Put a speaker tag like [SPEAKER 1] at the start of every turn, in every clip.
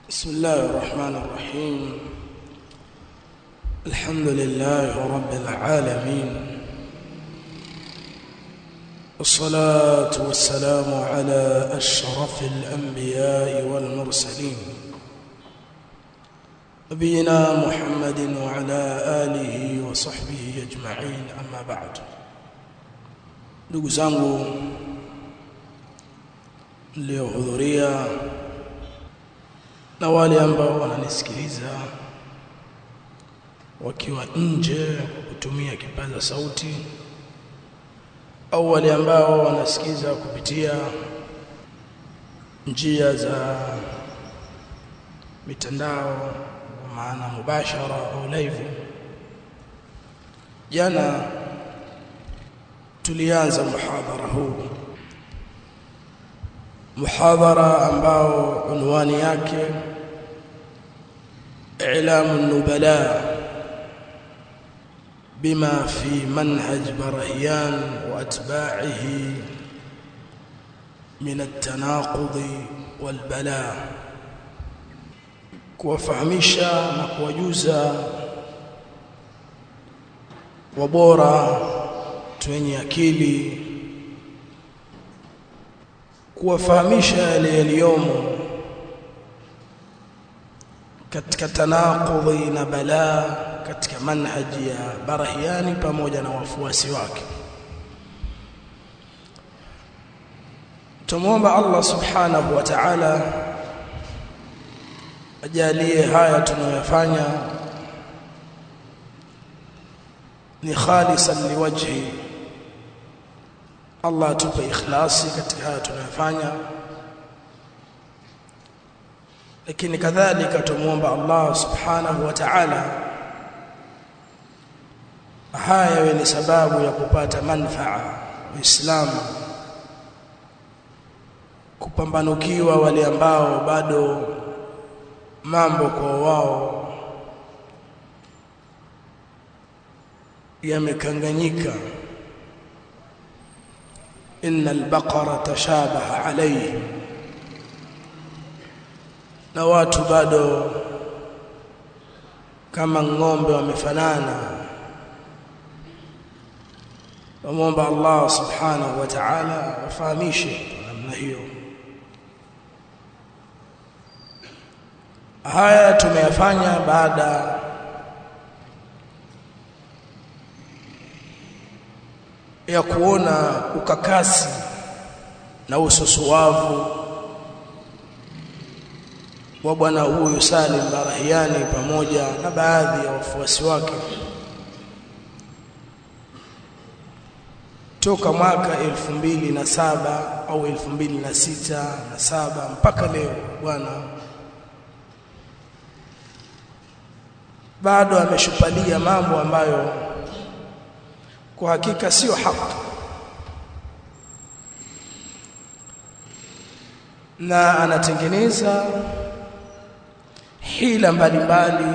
[SPEAKER 1] بسم الله الرحمن الرحيم الحمد لله رب العالمين والصلاة والسلام على أشرف الأنبياء والمرسلين نبينا محمد وعلى آله وصحبه أجمعين أما بعد ndugu zangu mliohudhuria na wale ambao wananisikiliza wakiwa nje kutumia kipaza sauti au wale ambao wanasikiza kupitia njia za mitandao maana mubashara au live jana tulianza muhadhara huu muhadhara ambao unwani yake إعلام النبلاء بما في منهج برهيان وأتباعه من التناقض والبلاء kuwafahamisha na kuwajuza wabora wenye akili kuwafahamisha yale yaliyomo katika tanaqudhi na balaa katika manhaji ya Barahiani pamoja na wafuasi wake. Tumwomba Allah subhanahu wa ta'ala ajalie haya tunayoyafanya ni khalisan liwajhi Allah atupe ikhlasi katika haya tunayofanya lakini kadhalika tumuomba Allah subhanahu wa ta'ala haya yawe ni sababu ya kupata manfaa Uislamu kupambanukiwa wale ambao bado mambo kwa wao yamekanganyika innal baqara tashabaha alayhim na watu bado kama ng'ombe wamefanana wamwomba Allah subhanahu wa ta'ala wafahamishe namna hiyo haya tumeyafanya baada ya kuona ukakasi na ususuwavu wa bwana huyu Salim Barahiani pamoja na baadhi ya wafuasi wake toka mwaka elfu mbili na saba au elfu mbili na sita na saba mpaka leo bwana bado ameshupalia mambo ambayo kwa hakika sio haki na anatengeneza hila mbalimbali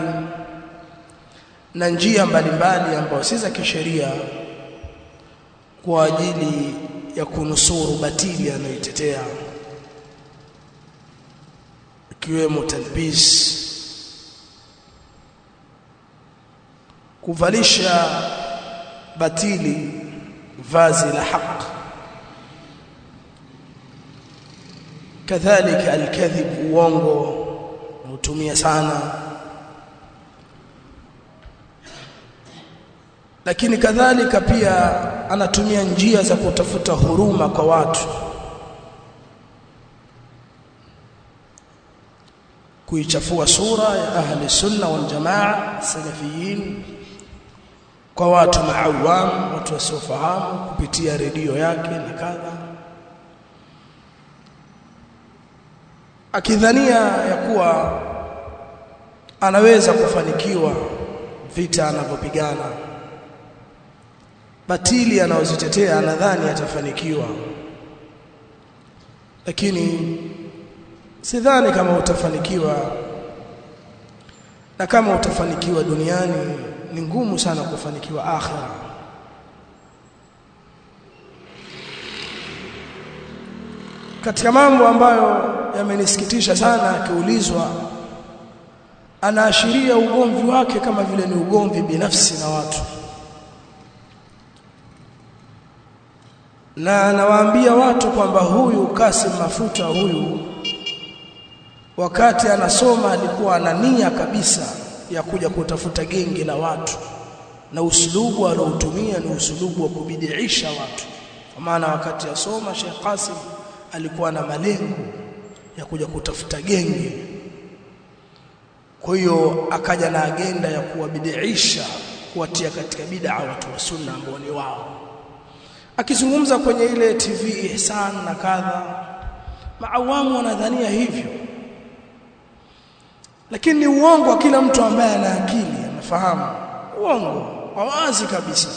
[SPEAKER 1] na njia mbalimbali ambazo si za kisheria kwa ajili ya kunusuru batili anayoitetea ikiwemo talbis kuvalisha batili vazi la haq kadhalika alkadhib uongo nautumia sana lakini kadhalika pia anatumia njia za kutafuta huruma kwa watu kuichafua sura ya ahli sunna wal jamaa salafiyin kwa watu maawam watu wasiofahamu kupitia redio yake na kadha akidhania ya kuwa anaweza kufanikiwa vita anavyopigana batili anazozitetea anadhani atafanikiwa lakini sidhani kama utafanikiwa na kama utafanikiwa duniani ni ngumu sana kufanikiwa akhira katika mambo ambayo yamenisikitisha sana akiulizwa anaashiria ugomvi wake kama vile ni ugomvi binafsi na watu na anawaambia watu kwamba huyu Kasim Mafuta huyu wakati anasoma alikuwa ana nia kabisa ya kuja kutafuta genge la watu na usulubu aliotumia ni usulubu wa kubidiisha watu kwa maana wakati asoma Sheikh Qasim alikuwa na malengo ya kuja kutafuta genge kwa hiyo akaja na agenda ya kuwabidiisha kuwatia katika bid'a watu wa sunna ambao ni wao akizungumza kwenye ile TV Ihsan na kadha maawamu wanadhania hivyo lakini ni uongo wa kila mtu ambaye ana akili anafahamu uongo wazi kabisa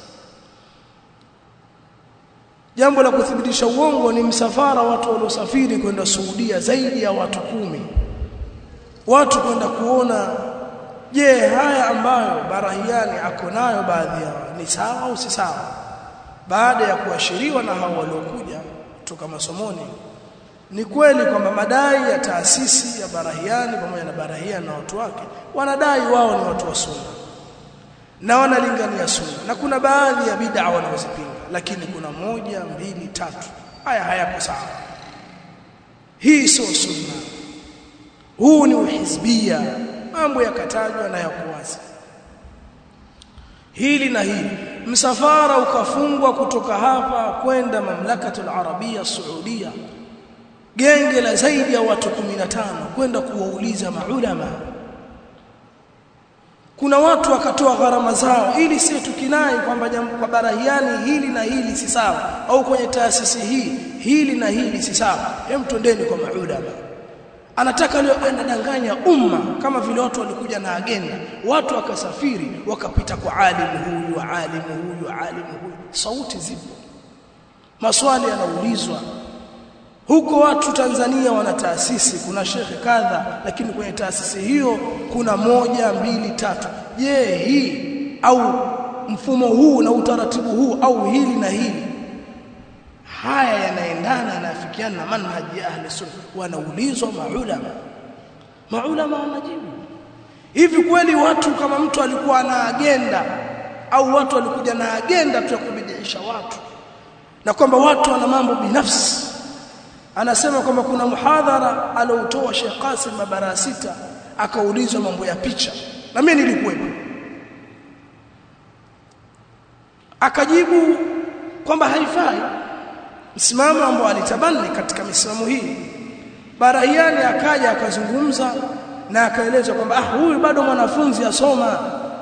[SPEAKER 1] jambo la kuthibitisha uongo ni msafara watu waliosafiri kwenda Saudia zaidi ya watu kumi watu kwenda kuona je haya ambayo barahiani ako nayo baadhi yao ni sawa au si sawa baada ya kuashiriwa na hao waliokuja kutoka masomoni ni kweli kwamba madai ya taasisi ya barahiani pamoja na barahiani na watu wake wanadai wao ni watu wa sunna na wanalingania sunna na kuna baadhi ya bid'a wanazopinga lakini kuna moja mbili tatu haya hayako sawa hii sio sunna huu ni uhizbia mambo yakatajwa na yako wazi hili na hili msafara ukafungwa kutoka hapa kwenda mamlakatul arabia saudia genge la zaidi ya watu 15 kwenda kuwauliza maulama kuna watu wakatoa gharama zao ili sio tukinai kwamba kwa barahiani hili na hili si sawa au kwenye taasisi hii hili na hili si sawa hem twendeni kwa maulama anataka leo anadanganya umma kama vile watu walikuja na agenda watu wakasafiri wakapita kwa alimu huyu alimu huyu alimu huyu sauti zipo maswali yanaulizwa huko watu Tanzania wana taasisi kuna shekhe kadha lakini kwenye taasisi hiyo kuna moja mbili tatu je hii au mfumo huu na utaratibu huu au hili na hili haya yanaendana yanafikiana na manhaji ya ahli sunna wanaulizwa maulama maulama wanajibu hivi kweli watu kama mtu alikuwa na agenda au watu walikuja na agenda tu ya kubidiisha watu na kwamba watu wana mambo binafsi anasema kwamba kuna muhadhara aliotoa Sheikh Qasim mabara sita akaulizwa mambo ya picha na mimi nilikuwepo akajibu kwamba haifai msimamo ambao alitabani katika misimamo hii Barahiani akaja akazungumza na akaeleza kwamba ah huyu bado mwanafunzi asoma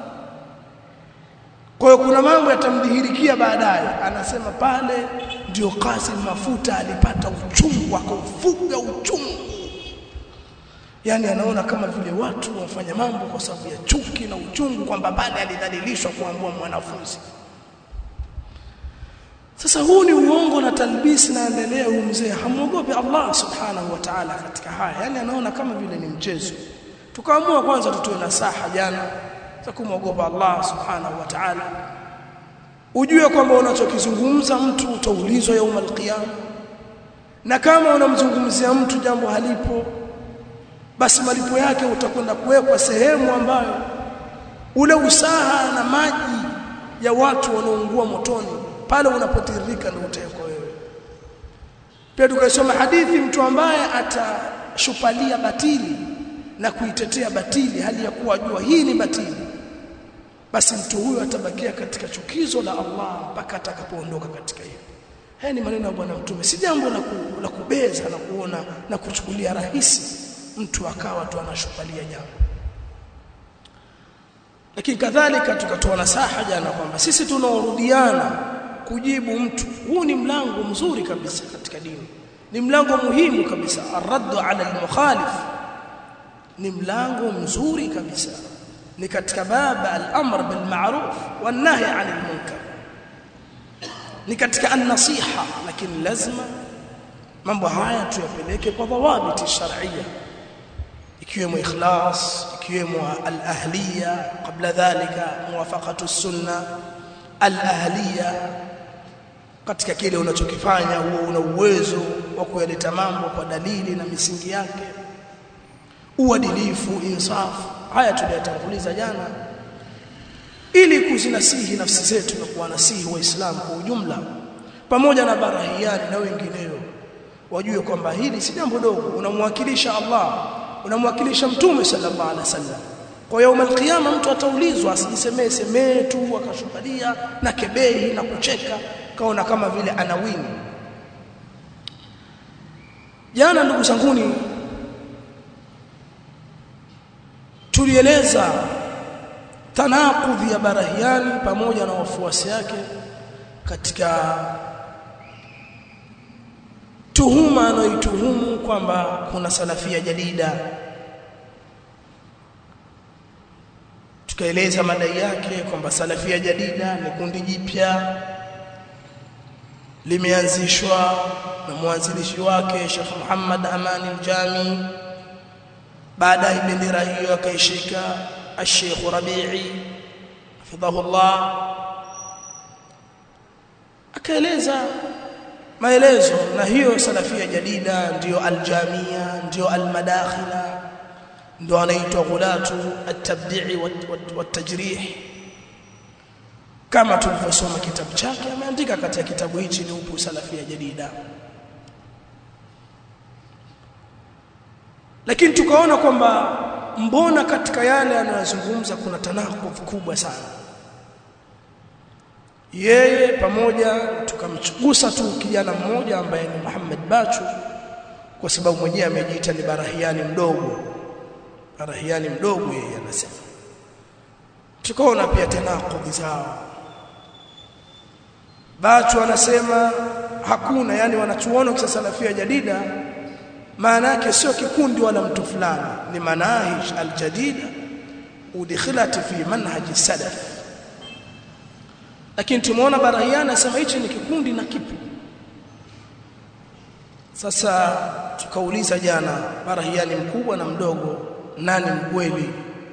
[SPEAKER 1] kwa hiyo kuna mambo yatamdhihirikia baadaye anasema pale ndio Qasim Mafuta alipata uchungu akaufuga uchungu yani anaona kama vile watu wafanya mambo kwa sababu ya chuki na uchungu kwamba pale alidhalilishwa kuambua mwanafunzi sasa huu ni uongo na talbisi naendelea huyu mzee hamuogopi Allah subhanahu wa ta'ala katika haya yani anaona kama vile ni mchezo tukaamua kwanza tutoe nasaha jana za kumwogopa Allah subhanahu wa ta'ala ujue kwamba unachokizungumza mtu utaulizwa yaum alqiyama na kama unamzungumzia mtu jambo halipo basi malipo yake utakwenda kuwekwa sehemu ambayo ule usaha na maji ya watu wanaoungua motoni pale unapotiririka ndio utawekwa wewe pia tukasoma hadithi mtu ambaye atashupalia batili na kuitetea batili hali ya kuwa jua hii ni batili basi mtu huyo atabakia katika chukizo la Allah mpaka atakapoondoka katika hiyo haya ni maneno ya bwana mtume si jambo la, ku, la kubeza na kuona na kuchukulia rahisi mtu akawa tu anashupalia jambo lakini kadhalika tukatoa nasaha jana kwamba sisi tunaorudiana kujibu mtu huu ni mlango mzuri kabisa katika dini ni mlango muhimu kabisa arraddu ala almukhalif ni mlango mzuri kabisa ni katika baba al-amr bil ma'ruf wan nahy 'anil munkar ni katika an-nasiha lakini lazima mambo haya tuyapeleke kwa dhawabiti shar'iyya ikiwemo ikhlas ikiwemo al-ahliya kabla dhalika muwafaqatu sunna al-ahliya katika kile unachokifanya huo una uwezo wa kuyaleta mambo kwa dalili na misingi yake uadilifu insafu haya tuliyatanguliza jana ili kuzinasihi nafsi zetu na kuwanasihi waislamu kwa ujumla pamoja na barahiani na wengineo wajue kwamba hili si jambo dogo unamwakilisha Allah unamwakilisha mtume sallallahu alaihi wasallam kwa yaum alqiyama mtu ataulizwa asijisemee semee tu akashuhudia na kebehi na kucheka kaona kama vile anawini jana ndugu zanguni tulieleza tanakudhi ya barahiani pamoja na wafuasi yake katika tuhuma anayoituhumu kwamba kuna salafia jadida tukaeleza madai yake kwamba salafia jadida ni kundi jipya limeanzishwa na mwanzilishi wake Sheikh Muhammad Amani al-Jami baadaye bendera hiyo akaishika Sheikh Rabi'i hafidhahullah akaeleza maelezo na hiyo salafia jadida ndiyo aljamia ndiyo almadakhila ndio anaitwa ghulatu at-tabdi'i wat-tajrih kama tulivyosoma kitabu chake ameandika katika kitabu hichi ni upu salafia jadida lakini tukaona kwamba mbona katika yale anayozungumza kuna tanakudh kubwa sana yeye pamoja tukamchugusa tu kijana mmoja ambaye ni Muhammad Bachu kwa sababu mwenyewe amejiita ni barahiani mdogo barahiani mdogo yeye anasema tukaona pia tanakudhi zao Bachu anasema hakuna yani wanachuona kwa salafia jadida maana yake sio kikundi wala mtu fulani ni manahij aljadida udkhilat fi manhaj salaf lakini tumeona barahiana anasema hichi ni kikundi na kipi sasa tukauliza jana barahiani mkubwa na mdogo nani mkweli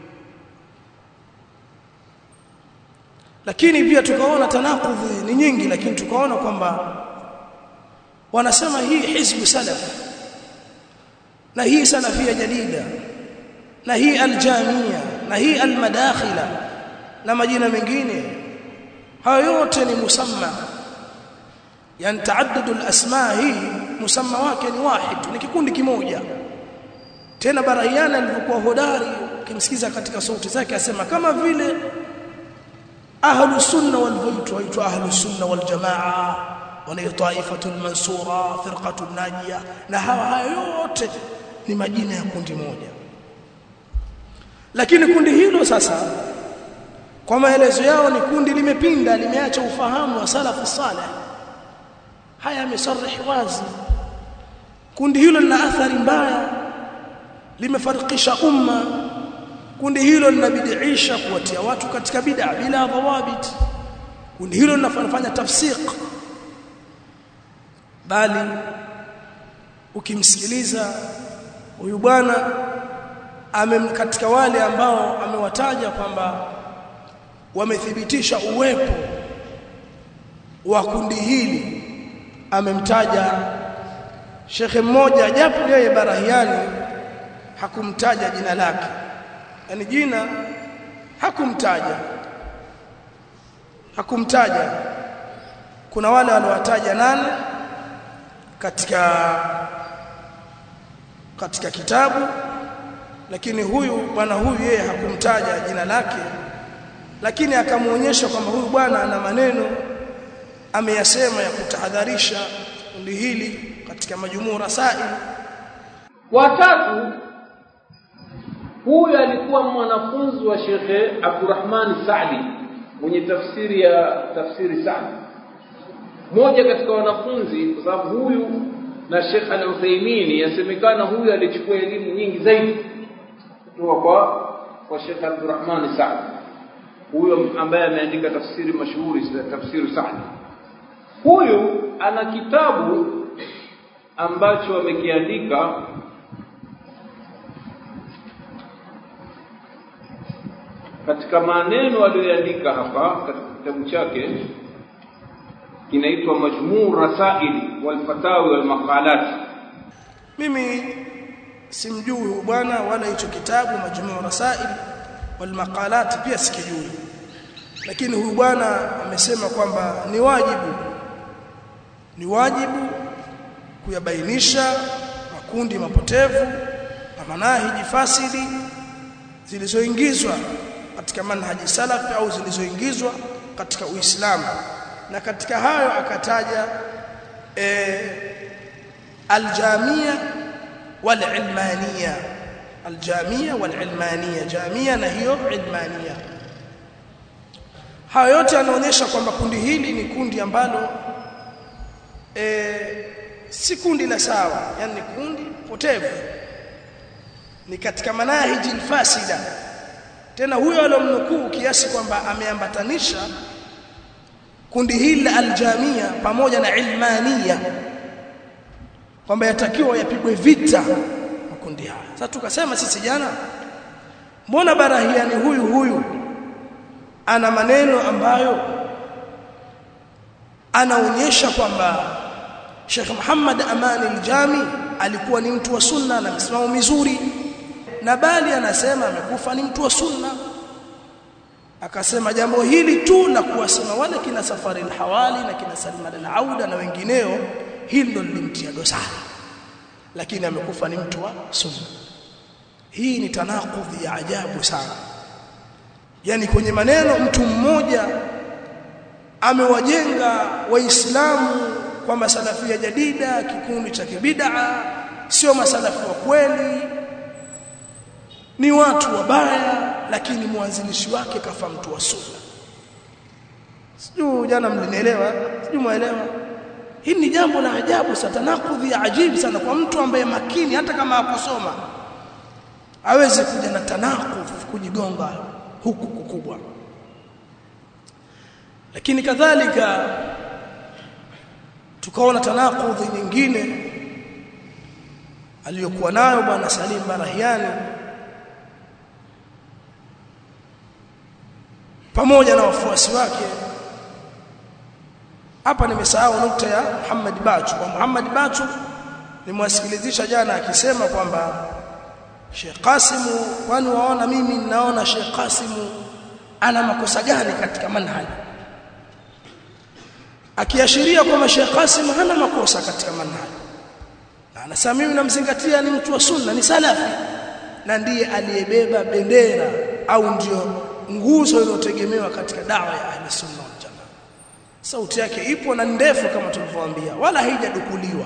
[SPEAKER 1] lakini pia tukaona tanakudhi ni nyingi lakini tukaona kwamba wanasema hii hizbu salaf na hii salafia jadida na hii aljamia na hii almadakhila na majina mengine hayo yote ni musamma yani taaddud alasma hii musamma wake ni wahid ni kikundi kimoja tena barahiana alivyokuwa hodari kimsikiza katika sauti zake asema kama vile ahlu sunna walivyoitwa waitwa ahlu sunna wal jamaa wanayo taifatul mansura firqatul najia na hawa hayo yote ni majina ya kundi moja lakini kundi hilo sasa kwa maelezo yao ni kundi limepinda limeacha ufahamu wa salafu saleh haya yamesarih wazi kundi hilo lina athari mbaya limefarikisha umma kundi hilo linabidiisha kuwatia watu katika bid'a bila dhawabit kundi hilo linafanya tafsiq bali ukimsikiliza huyu bwana katika wale ambao amewataja kwamba wamethibitisha uwepo wa kundi hili amemtaja shekhe mmoja japo yeye barahiani hakumtaja jina lake yani jina hakumtaja hakumtaja kuna wale waliowataja nane katika katika kitabu lakini huyu bwana huyu yeye hakumtaja jina lake lakini akamuonyesha kwamba huyu bwana ana maneno ameyasema ya kutahadharisha kundi hili katika majumuu rasail
[SPEAKER 2] watatu huyu alikuwa mwanafunzi wa Shekhe Abdurrahman Saadi mwenye tafsiri ya tafsiri Saadi mmoja katika wanafunzi kwa sababu huyu na Sheikh Al-Uthaymeen yasemekana huyu alichukua elimu nyingi zaidi kutoka kwa kwa Sheikh Abdurrahman Saadi huyo ambaye ameandika tafsiri mashuhuri tafsiri Saadi huyu ana kitabu ambacho amekiandika katika maneno aliyoandika hapa katika kitabu chake kinaitwa Majmuu Rasail wal Fatawi wal Maqalat.
[SPEAKER 1] Mimi simjui huyu bwana wala hicho kitabu majmuu rasail wal maqalat pia sikijui lakini huyu bwana amesema kwamba ni wajibu ni wajibu kuyabainisha makundi mapotevu na manahiji fasidi zilizoingizwa katika manhaji salafi au zilizoingizwa katika Uislamu na katika hayo akataja e, aljamia walilmania aljamia walilmania jamia na hiyo ilmania hayo yote yanaonyesha kwamba kundi hili ni kundi ambalo e, si kundi la sawa yani ni kundi potevu ni katika manahiji fasida tena huyo alomnukuu kiasi kwamba ameambatanisha kundi hili la aljamia pamoja na ilmania kwamba yatakiwa yapigwe vita makundi haya sasa tukasema sisi jana mbona barahiani huyu huyu ana maneno ambayo anaonyesha kwamba Sheikh Muhammad Amani al-Jami alikuwa ni mtu wa sunna na msimamo mizuri na bali anasema amekufa ni mtu wa sunna akasema jambo hili tu la kuwasema wale kina safari al-hawali na kina Salman al-Auda na wengineo hili ndo lilimtia dosari lakini amekufa ni mtu wa sunna hii ni tanakudhi ya ajabu sana yani kwenye maneno mtu mmoja amewajenga waislamu kwamba salafia jadida kikundi cha kibid'a sio masalafi wa kweli ni watu wabaya lakini mwanzilishi wake kafa mtu wa sunna sijui jana mlinielewa sijui muelewa hili ni jambo la ajabu sana tanakudhi ya ajibu sana kwa mtu ambaye makini hata kama hakusoma aweze kuja na tanakudh kujigonga huku kukubwa lakini kadhalika tukaona tanakudhi nyingine aliyokuwa nayo bwana Salim Barahiani pamoja na wafuasi wake hapa nimesahau nukta ya Muhammad Bachu kwa Muhammad Bachu nimwasikilizisha jana akisema kwamba Sheikh Qasimu kwani waona mimi ninaona Sheikh Qasimu ana makosa gani katika manhaji akiashiria kwamba Sheikh Qasim hana makosa katika manhaji na anasema mimi namzingatia ni mtu wa sunna ni salafi na ndiye aliyebeba bendera au ndio nguzo iliyotegemewa katika dawa ya ahli sunna wal jamaa sauti yake ipo na ndefu kama tulivyowaambia wala haijadukuliwa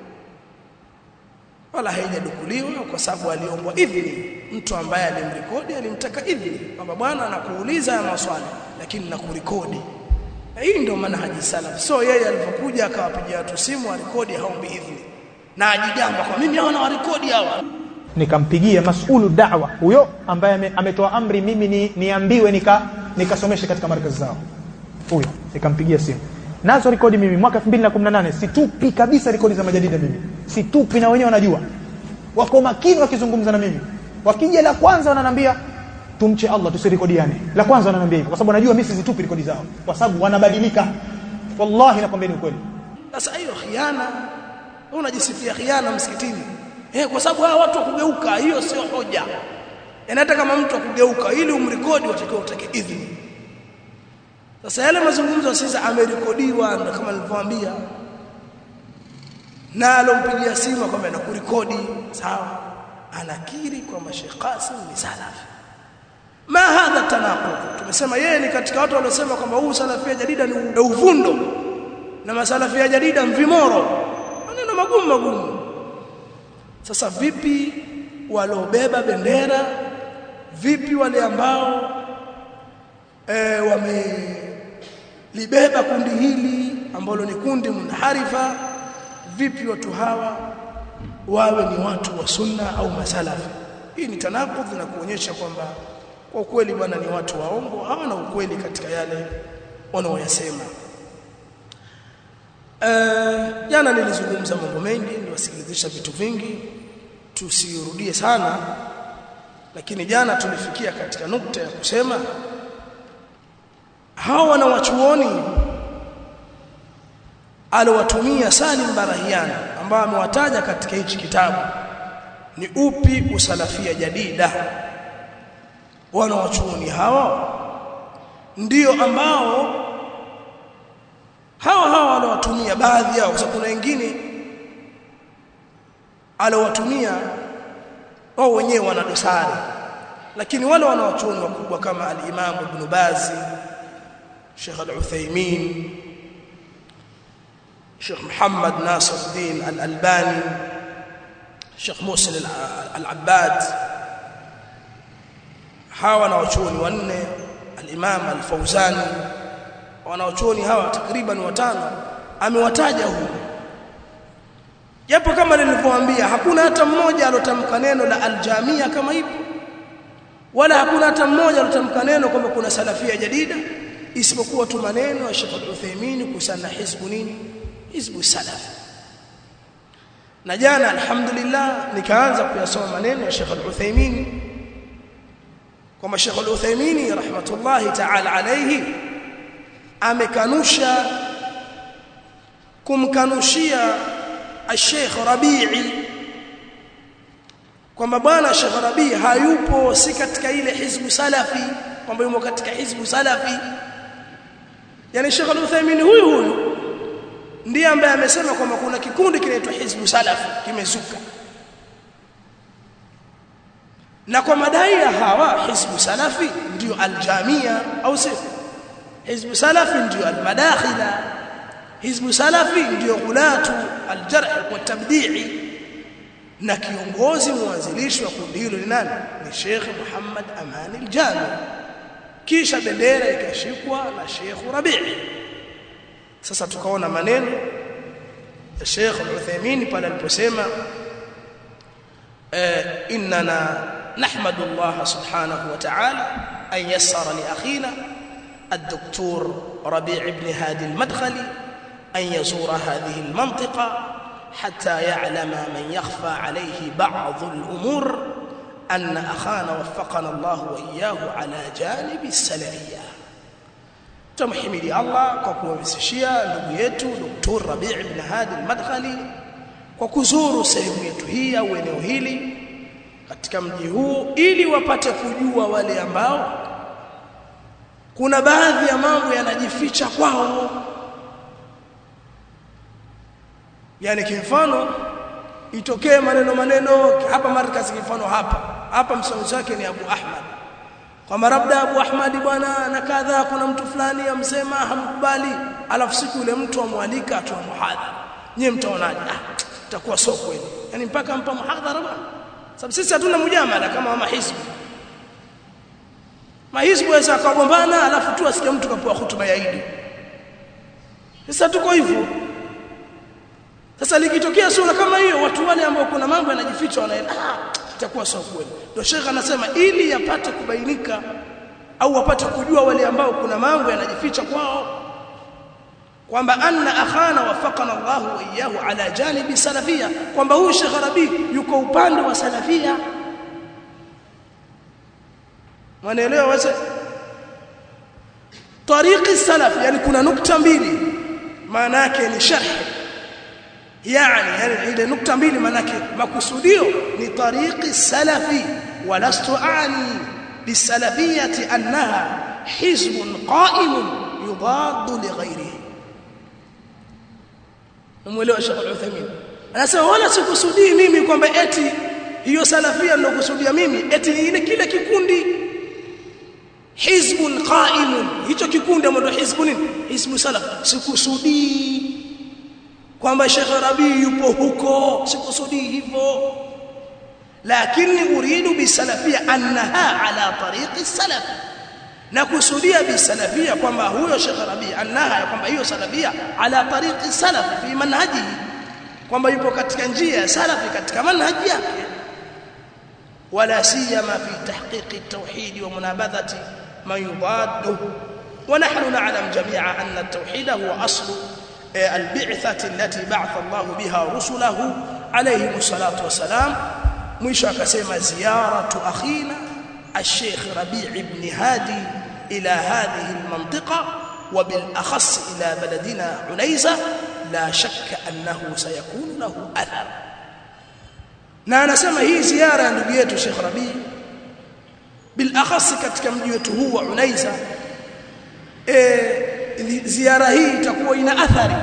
[SPEAKER 1] wala haijadukuliwa kwa sababu aliombwa idhini mtu ambaye alimrekodi alimtaka idhini kwamba bwana anakuuliza ya maswali lakini nakurekodi hii ndio manhaji salaf so yeye alipokuja akawapigia watu simu arekodi haombi idhini na ajigamba kwa mimi hawana warekodi hawa
[SPEAKER 3] nikampigia masulu da'wa huyo ambaye ametoa amri mimi ni, niambiwe nika nikasomeshe katika markazi zao huyo nikampigia simu nazo rekodi mimi mwaka 2018 situpi kabisa rekodi za majadida mimi situpi na wenyewe wanajua wako makini wakizungumza na mimi wakija la kwanza wananiambia tumche Allah tusirekodiane la kwanza wananiambia hivyo kwa sababu wanajua mimi sizitupi rekodi zao kwa sababu wanabadilika wallahi nakwambia ni ukweli
[SPEAKER 1] sasa hiyo khiana unajisifia khiana msikitini eh kwa sababu hawa watu wakugeuka hiyo sio hoja yani hata kama mtu akugeuka ili umrekodi watakiwa utake idhini sasa yale mazungumzo sasa amerekodiwa na kama nilivyowaambia na alompigia simu kwamba nakurekodi sawa anakiri kwamba Sheikh Qasim ni salafi ma hadha tanaqud tumesema yeye ni katika watu waliosema kwamba huu salafia jadida ni uvundo na masalafia jadida mvimoro maneno magumu magumu sasa vipi waliobeba bendera vipi wale ambao e, wamelibeba kundi hili ambalo ni kundi munharifa vipi watu hawa wawe ni watu wa sunna au masalafi hii ni tanakudh na kuonyesha kwamba kwa ukweli bwana ni watu waongo hawana ukweli katika yale wanaoyasema jana uh, nilizungumza mambo mengi niwasikilizisha vitu vingi tusirudie sana lakini jana tulifikia katika nukta ya kusema hawa wanawachuoni alowatumia Salim Barahiani ambao amewataja katika hichi kitabu ni upi usalafia jadida wanawachuoni hawa ndio ambao hawa hawa wanawatumia baadhi yao kwa sababu kuna wengine alowatumia wao wenyewe wana dosari lakini wale wanawachuoni wakubwa kama al-Imam Ibn Baz Sheikh Al-Uthaymeen Sheikh Muhammad Nasiruddin Al-Albani Sheikh Muhsin Al-Abbad hawa wanawachuoni wanne al-Imam Al-Fawzani wanawachuoni hawa takriban watano amewataja huko japo kama nilivyowaambia hakuna hata mmoja alotamka neno la aljamia kama hivyo wala hakuna hata mmoja alotamka neno kwamba kuna salafia jadida isipokuwa tu maneno ya Sheikh Al-Uthaymeen kuhusiana na hizbu nini hizbu salaf na jana alhamdulillah nikaanza kuyasoma maneno ya Sheikh Al-Uthaymeen kwamba Sheikh Al-Uthaymeen rahmatullahi ta'ala alayhi amekanusha kumkanushia Sheikh Rabi'i kwamba bwana Sheikh Rabi'i hayupo si katika ile hizbu salafi kwamba yumo katika hizbu salafi yani Sheikh Al-Uthaymeen huyu huyu ndiye ambaye amesema kwamba kuna kikundi kinaitwa hizbu salafi kimezuka na kwa madai ya hawa hizbu salafi ndio aljamia au sio hizbu salafi ndio almadakhila hizbu salafi ndio gulatu aljarh wa tabdi'i na kiongozi mwanzilishi wa kundi hilo ni nani ni Sheikh Muhammad Amani al-Jami kisha bendera ikashikwa na Sheikh Rabi'i sasa tukaona maneno ya Sheikh Al-Uthaymeen pale aliposema innana nahmadu Allah subhanahu wa ta'ala an yassara li akhina الدكتور ربيع بن هادي المدخلي أن يزور هذه المنطقة حتى يعلم من يخفى عليه بعض الأمور أن أخانا وفقنا الله وإياه على جانب السلفية تمحمد الله kwa kumsishia ndugu yetu Dr. Rabi' ibn Hadi al-Madkhali kwa kuzuru sehemu yetu hii au eneo hili katika mji huu ili wapate kujua wale ambao kuna baadhi ya mambo yanajificha kwao yani kimfano itokee maneno maneno hapa markaz kimfano hapa hapa msimamizi wake ni Abu Ahmad kwamba labda Abu Ahmad bwana na kadha kuna mtu fulani amsema hamkubali alafu siku yule mtu amwalika atoa muhadhara nyie mtaonaje ah itakuwa sio kweli yani mpaka mpa muhadhara bwana sababu sisi hatuna mujamala kama wa mahizbi mahizbi waweza akagombana alafu tu asikie mtu kapewa hutuba ya Idi sasa tuko hivyo sasa likitokea sura kama hiyo watu wale ambao kuna mambo yanajificha wanaenda ah itakuwa sio kweli ndio Sheikh anasema ili yapate kubainika au wapate kujua wale ambao kuna mambo yanajificha kwao kwamba anna akhana wafaqana Allah wa iyyahu ala janibi salafia kwamba huyu Sheikh Rabi yuko upande wa salafia wanaelewa wase tariqi salaf yani kuna nukta mbili maana yake ni sharh yani yani ile nukta mbili maana yake makusudio ni tariqi salafi walastu aani bisalafiyati annaha hizbun qa'imun yudaddu lighayrihi Umeelewa Sheikh Al-Uthaymeen anasema wala sikusudii mimi kwamba eti hiyo salafia nilokusudia mimi eti ni ile kile kikundi hizbun qa'imun hicho kikundi ambacho hizbu nini hizbu salaf sikusudii kwamba Sheikh Rabi yupo huko sikusudii hivyo lakini uridu bisalafia annaha ala tariqi salaf na kusudia bisalafia kwamba huyo Sheikh Rabi annaha kwamba hiyo salafia ala tariqi salaf fi manhaji kwamba yupo katika njia ya salafi katika manhaji yake wala siyama fi tahqiqi at-tauhid wa munabadhati man yudadduhu ونحن نعلم جميعا أن التوحيد هو أصل البعثة التي بعث الله بها رسله عليهم الصلاة والسلام مش كسيما زيارة أخينا الشيخ ربيع بن هادي إلى هذه المنطقة وبالأخص إلى بلدنا عنيزة لا شك أنه سيكون له أثر na anasema hii ziara ya ndugu yetu Sheikh Rabi bil akhas katika mji wetu huu wa Unaiza e, ziara hii itakuwa ina athari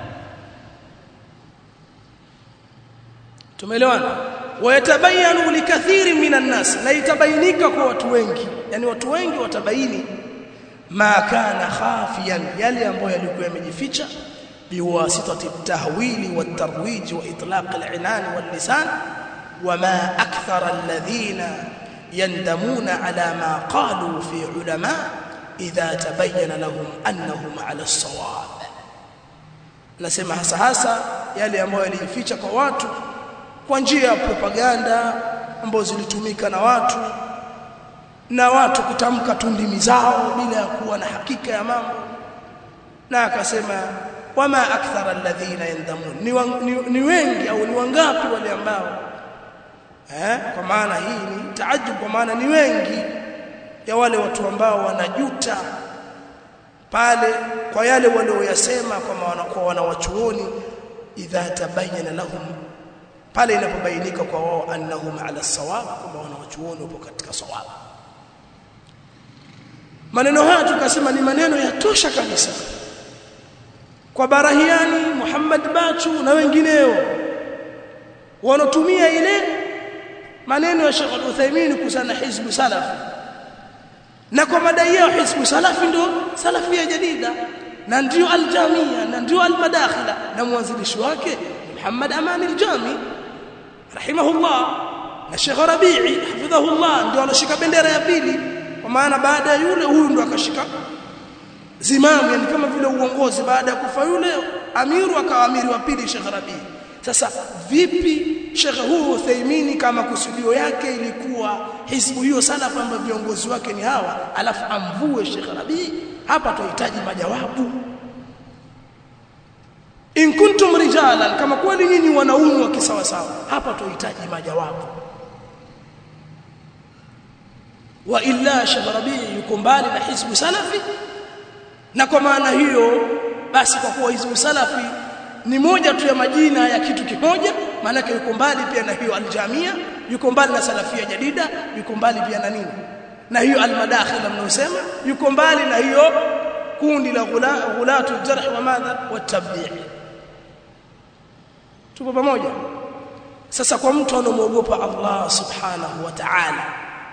[SPEAKER 1] tumeelewana wayatabayanu likathiri minan nas na itabainika kwa watu wengi yani watu wengi watabaini ma kana khafiyan yale ambayo yalikuwa yamejificha biwasitati at-tahwili wat-tarwij wa itlaq al-inan wal-lisan wama akthara alladhina yandamuna ala ma qalu fi ulama idha tabayyana lahum annahum ala as-sawab nasema hasa hasa yale ambayo yalijificha kwa watu kwa njia ya propaganda ambazo zilitumika na watu na watu kutamka tundimi zao bila ya kuwa na hakika ya mambo na akasema wama akthara alladhina yandamun ni, wa, ni, ni wengi au ni wangapi wale ambao eh kwa maana hii ni taajub kwa maana ni wengi ya wale watu ambao wanajuta pale kwa yale walioyasema kwa wanakuwa wanawachuoni idha tabayyana lahum pale inapobainika kwa wao annahum ala sawab kwamba wanawachuoni wapo katika sawab maneno haya tukasema ni maneno yatosha kabisa kwa Barahiani Muhammad Bachu na wengineo wanotumia ile maneno ya Sheikh Al-Uthaymeen kusana hizbu salafi na kwa madai yao hizbu salafi ndio salafia jadida na ndio al-jamia na ndio al-madakhila na mwanzilishi wake Muhammad Aman al-Jami rahimahullah na Sheikh Rabi'i hafidhahullah ndio anashika bendera ya pili kwa maana baada ya yule huyu ndo akashika zimamu yani kama vile uongozi baada ya kufa yule amiru akawa amiri wa pili Sheikh Rabi sasa vipi Sheikh huu Uthaymeen kama kusudio yake ilikuwa hizbu hiyo salaf ambayo viongozi wake ni hawa alafu amvue Sheikh Rabi hapa tunahitaji majawabu in kuntum rijalan kama kweli nyinyi wanaume wa kisawa sawa hapa tunahitaji majawabu wa illa Sharabi yuko mbali na hizbu salafi na kwa maana hiyo basi kwa kuwa hizbu salafi ni moja tu ya majina ya kitu kimoja maana yuko mbali pia na hiyo aljamia yuko mbali na salafia jadida yuko mbali pia na nini na hiyo almadakhila mnaosema yuko mbali na hiyo kundi la ghulatu jarh wa madha wa tabdi' tupo pamoja sasa kwa mtu anomwogopa Allah subhanahu wa ta'ala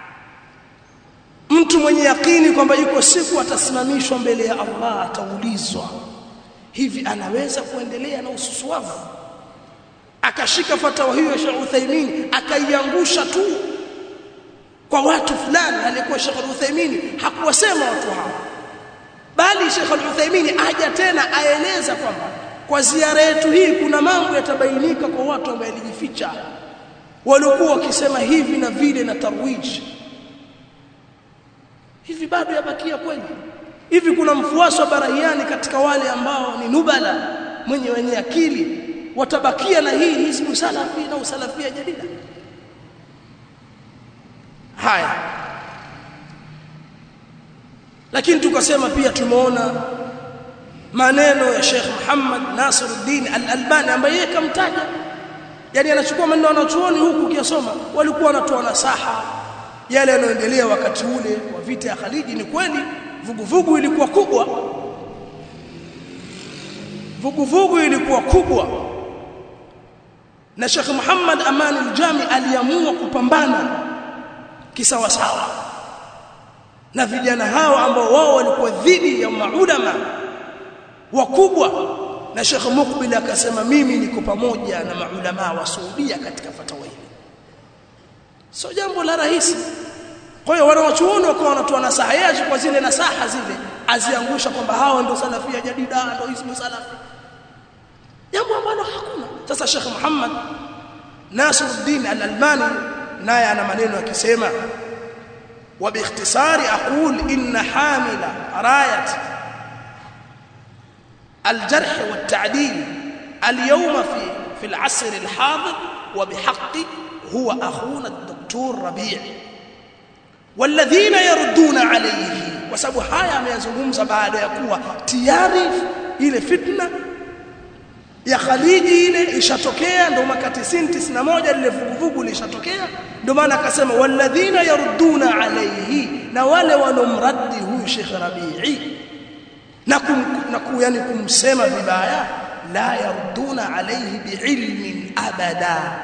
[SPEAKER 1] mtu mwenye yakini kwamba yuko siku atasimamishwa mbele ya Allah ataulizwa hivi anaweza kuendelea na ususuavu akashika fatawa hiyo ya Sheikh Uthaymeen akaiangusha tu kwa watu fulani alikuwa Sheikh Uthaymeen hakuwasema watu hao bali Sheikh Uthaymeen aja tena aeleza kwamba kwa ziara yetu hii kuna mambo yatabainika kwa watu ambao yalijificha walikuwa wakisema hivi na vile na tarwiji hivi bado yabakia kweli hivi kuna mfuasi wa barahiani katika wale ambao ni nubala mwenye wenye akili watabakia na hii hizbu salafi na usalafia jadida haya lakini tukasema pia tumeona maneno ya Sheikh Muhammad Nasiruddin Al-Albani ambaye yeye kamtaja yani anachukua maneno wanachuoni huku ukiyasoma walikuwa wanatoa nasaha yale yanayoendelea wakati ule wa vita ya Khaliji ni kweli vuguvugu ilikuwa kubwa vuguvugu ilikuwa kubwa na Sheikh Muhammad Aman al-Jami aliamua kupambana kisawasawa na vijana hao ambao wao walikuwa dhidi ya maulama wakubwa na Sheikh Mukbil akasema mimi niko pamoja na maulama wa Saudia katika fatawa hili sio jambo la rahisi kwa hiyo wanawachuoni wakawa wanatoa nasaha yeye kwa zile nasaha zile aziangusha kwamba hao ndio salafia jadida ndio ismu salafi jambo ambalo hakuna sasa Sheikh Muhammad Nasiruddin Al-Albani naye ana maneno akisema وباختصار أقول إن حامل راية الجرح والتعديل اليوم في في العصر الحاضر وبحق هو أخونا الدكتور ربيع والذين يردون عليه وسبب haya ameyazungumza baada ya kuwa tayari ile fitna ya Khaliji ile ishatokea ndio mwaka 90 91 lile vuguvugu lishatokea ndio maana akasema walladhina yarudduna alayhi na wale wanomraddi huyu Sheikh Rabi'i na kum, na ku, yani kumsema vibaya la yarudduna alayhi biilmin abada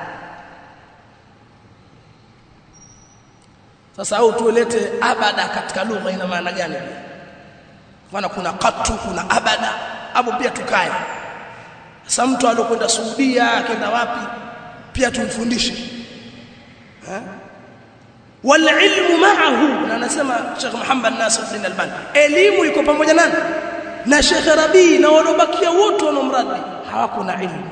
[SPEAKER 1] sasa au tuelete abada katika lugha ina maana gani maana kuna qatu kuna abada hapo pia tukae sasa mtu alokwenda Saudia akaenda wapi pia tumfundishe eh wal ilmu ma'ahu na anasema Sheikh Muhammad Nasir bin Albani elimu iko pamoja nani na Sheikh Rabi na walobakia wote wanaomradi hawako na ilmu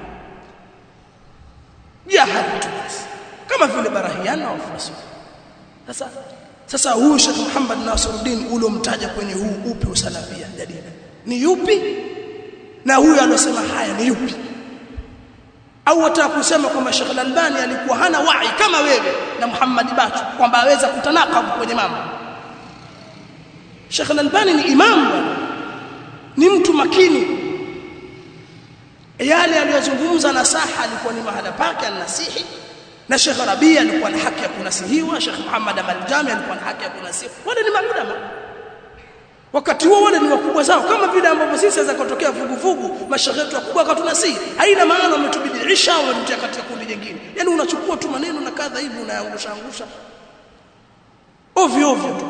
[SPEAKER 1] jahali tu kama vile barahiana na wafuasi sasa sasa huyu Sheikh Muhammad Nasiruddin uliomtaja kwenye huu upi usalafia jadida ni yupi na huyu alosema haya ni yupi au wataka kusema kwamba Sheikh Al-Albani alikuwa hana wai kama wewe na Muhammad Bachu kwamba aweza kutanakabu kwenye mambo Sheikh Al-Albani ni imam ni mtu makini yale aliyozungumza na saha alikuwa ni mahala pake anasihi na Sheikh Rabi alikuwa na haki ya kunasihiwa Sheikh Muhammad Al-Jami alikuwa na haki ya kunasihiwa wale ni maulama wakati huo wale ni wakubwa zao kama vile ambavyo sisi sasa kutokea vuguvugu mashehe yetu wakubwa akatunasihi haina maana umetubidiisha au umetutia katika kundi jingine yani unachukua tu maneno na kadha hivi unaangusha angusha ovyo ovyo tu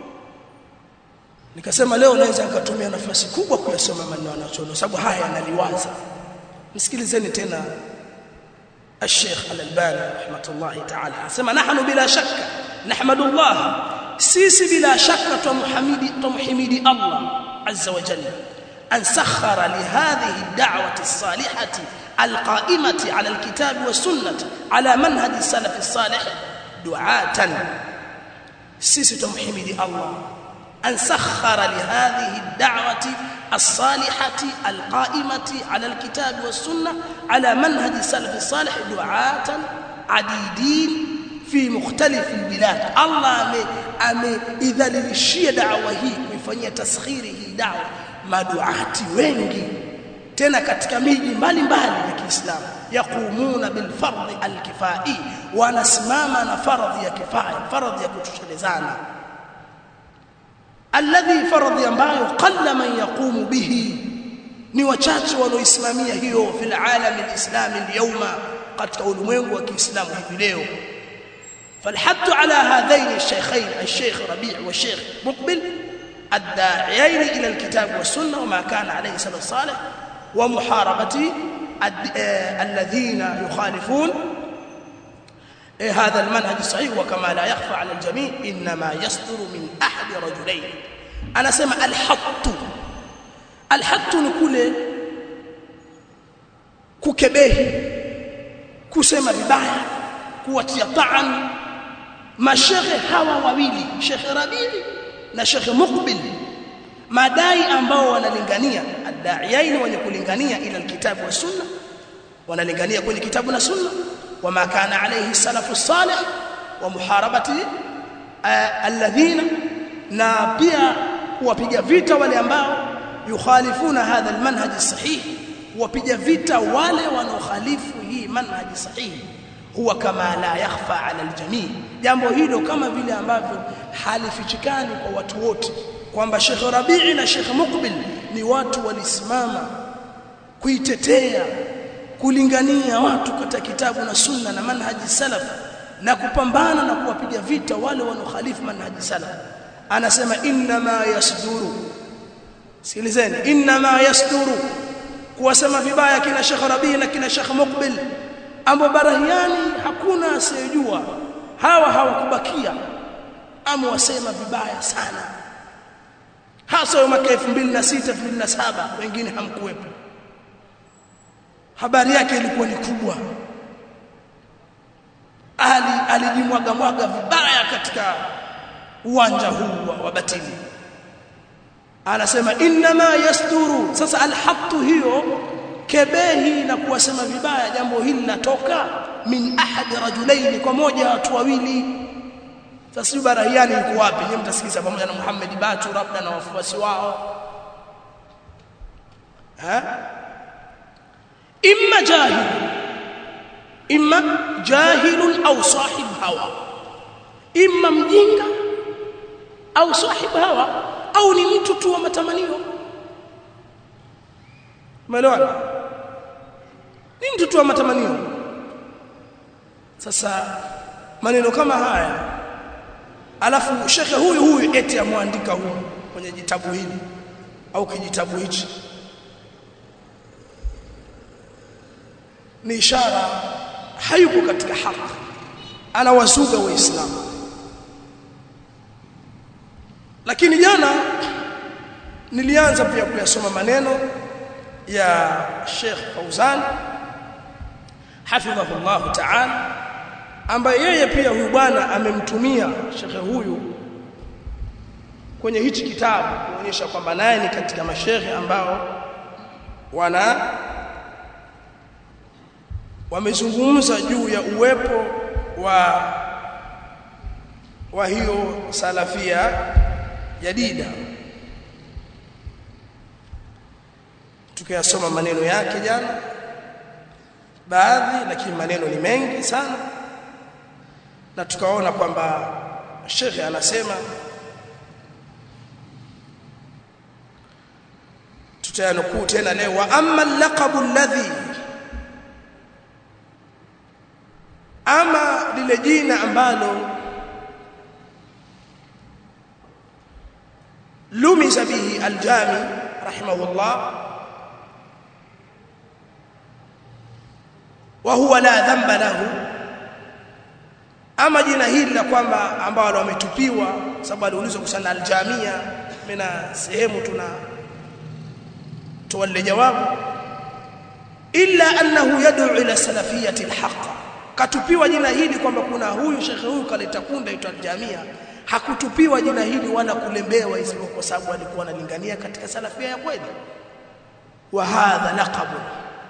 [SPEAKER 1] nikasema leo naweza nikatumia nafasi kubwa kuyasoma maneno anachoona sababu haya yanaliwaza msikilizeni tena الشيخ الألباني رحمة الله تعالى سمع نحن بلا شك نحمد الله سيسي بلا شك تمحمد تمحمد الله عز وجل أن سخر لهذه الدعوة الصالحة القائمة على الكتاب والسنة على منهج السلف الصالح دعاة سيسي تمحمد الله أن سخر لهذه الدعوة الصالحة القائمة على الكتاب والسنة على منهج السلف الصالح دعاة عديدين في مختلف البلاد الله ame idhalilishia dawa hii kuifanyia taskhiri hii dawa maduati wengi tena katika miji mbalimbali ya Kiislamu yaqumuna bil fardhi al kifai wanasimama na faradhi ya kifaya faradhi ya kutoshelezana alladhi faradhi ambayo qalla man yaqumu bihi ni wachache wanaoisimamia hiyo fil alam alislam alyawma katika ulimwengu wa Kiislamu hivi leo فالحث على هذين الشيخين الشيخ ربيع والشيخ مقبل الداعيين الى الكتاب والسنه وما كان عليه السلف الصالح ومحاربه الذين يخالفون هذا المنهج الصحيح وكما لا يخفى على الجميع انما يصدر من احد رجلين انا اسمع الحط الحط نقول kukebehi kusema vibaya kuwatia taan mashehe hawa wawili Sheikh Rabii na Sheikh Muqbil madai ambao wanalingania adaiyaini wenye kulingania ila alkitabu wa sunna wanalingania kwenye kitabu na sunna وما كان عليه السلف الصالح ومحاربه الذين na pia kuwapiga vita wale ambao yukhalifuna hadha almanhaj sahih kuwapiga vita wale wanaokhalifu hii manhaj sahihi huwa kama la yakhfa ala aljamii jambo hilo kama vile ambavyo halifichikani kwa watu wote kwamba Sheikh Rabii na Sheikh Muqbil ni watu walisimama kuitetea kulingania watu katika kitabu na sunna na manhaji salaf na kupambana na kuwapiga vita wale wanaokhalifu manhaji salaf anasema inna ma yasduru sikilizeni inna ma yasduru kuwasema vibaya kina Sheikh Rabii na kina Sheikh Muqbil ambao barahiani hakuna asiyejua hawa hawakubakia ama wasema vibaya sana hasa mwaka 2006 2007 wengine hamkuwepo habari yake ilikuwa ni kubwa ali alijimwaga mwaga vibaya katika uwanja huu wa, wa batili anasema inma yasturu sasa alhatu hiyo kebehi na kuwasema vibaya jambo hili linatoka min ahadi rajulaini kwa moja watu wawili sasa barahiani yuko wapi nyinyi mtasikiza pamoja na Muhammad Batu labda na wafuasi wao ha imma jahil imma jahilun au sahib hawa imma mjinga au sahib hawa au ni mtu tu wa matamanio umeelewana ni mtu tu wa matamanio sasa maneno kama haya alafu shekhe huyu huyu eti amwandika huyu kwenye jitabu hili au kijitabu hichi ni ishara hayuko katika haki anawazuga waislamu lakini jana nilianza pia kuyasoma maneno ya Sheikh Fauzan hafidhahullah ta'ala ambaye yeye pia huyu bwana amemtumia shekhe huyu kwenye hichi kitabu kuonyesha kwamba naye ni katika mashehe ambao wana wamezungumza juu ya uwepo wa wa hiyo salafia jadida tukayasoma maneno yake jana baadhi lakini maneno ni mengi sana na tukaona kwamba shekhe anasema tutayanukuu tena leo wa amma laqabu alladhi ama lile jina ambalo lumiza bihi aljami rahimahullah wa huwa la dhanba lahu ama jina hili la kwamba ambalo wametupiwa sababu aliulizwa kusana aljamia mina sehemu tuna tuwalle jawabu illa annahu yad'u ila salafiyati alhaq katupiwa jina hili kwamba kuna huyu shekhe huyu kaleta kunda itwa jamia hakutupiwa jina hili wala kulembewa isipokuwa kwa sababu alikuwa analingania katika salafia ya kweli wa hadha laqabu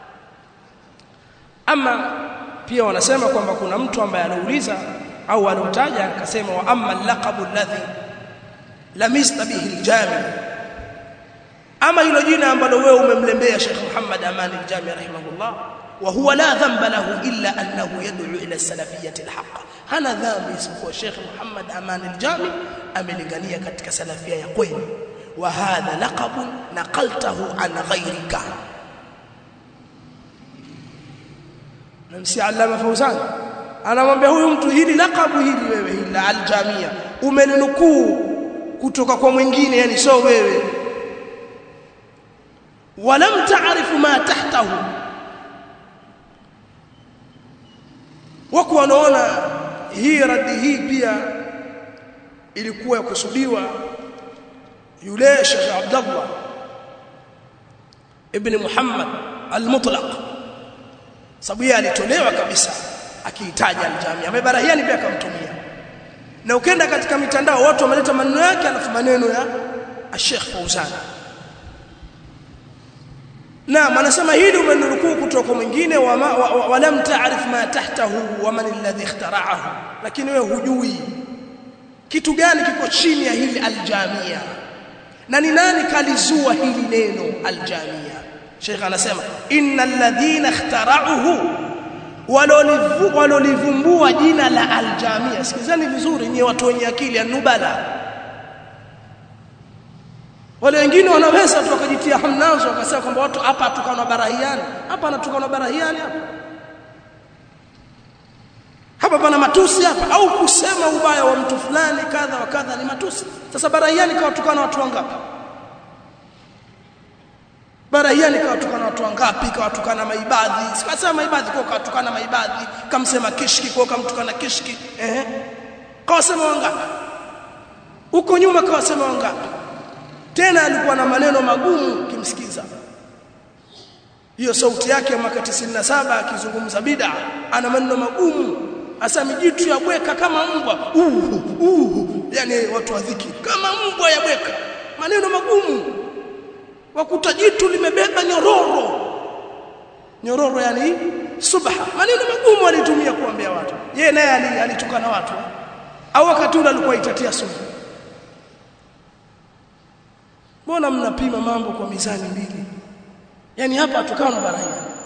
[SPEAKER 1] ama pia wanasema kwamba kuna mtu ambaye anauliza au anautaja akasema wa amma laqabu alladhi lamista bihi aljami ama hilo jina ambalo wewe umemlembea Sheikh Muhammad Aman al-Jami rahimahullah wa huwa la dhanba lahu illa annahu yad'u ila salafiyyati al-haqq hana dhambi isipokuwa Sheikh Muhammad Aman al-Jami amelingania katika salafia ya kweli wa hadha laqabun naqaltahu an ghayrika namsi Allama Fauzan anamwambia huyu mtu hili laqabu hili wewe hili la al-Jamia umelinukuu kutoka kwa mwingine yani sio wewe ولم تعرف ما تحته wako wanaona hii radi hii pia ilikuwa kusudiwa yule Sheikh Abdullah ibn Muhammad al-Mutlaq sababu yeye alitolewa kabisa akihitaji aljamia amebarahiani pia akamtumia na ukenda katika mitandao watu wameleta maneno yake alafu maneno ya Sheikh Fauzan Naam anasema hili umenukuu kutoka mwingine wa, wa, wa, wa lam ta'rif ma tahtahu wa man alladhi ikhtara'ahu lakini wewe hujui kitu gani kiko chini ya hili aljamia na ni nani kalizua hili neno aljamia Sheikh anasema innal ladhina ikhtara'uhu walolivumbua jina la aljamia sikizeni vizuri nyie watu wenye akili anubala wale wengine wanaweza tu wakajitia hamnazo wakasema kwamba watu hapa atukana barahiani hapa anatukana barahiani hapa hapa pana matusi hapa au kusema ubaya wa mtu fulani kadha wa kadha ni matusi sasa barahiani kawatukana watu wangapi barahiani kawatukana watu wangapi kawatukana maibadhi sikasema maibadhi kwa kawatukana maibadhi kamsema kishki kwa kamtukana kishki eh kawasema wangapi huko nyuma kawasema wangapi tena alikuwa na maneno magumu kimsikiza hiyo sauti yake ya mwaka 97 akizungumza bid'a ana maneno magumu hasa mijitu ya bweka kama mbwa uh, uh, yani watu wa dhiki kama mbwa ya bweka maneno magumu wakuta jitu limebeba nyororo nyororo yani subha maneno magumu alitumia kuambia watu yeye naye alitukana watu au wakati ule alikuwa itatia sumu Mbona mnapima mambo kwa mizani mbili? Yaani hapa tukana barahia.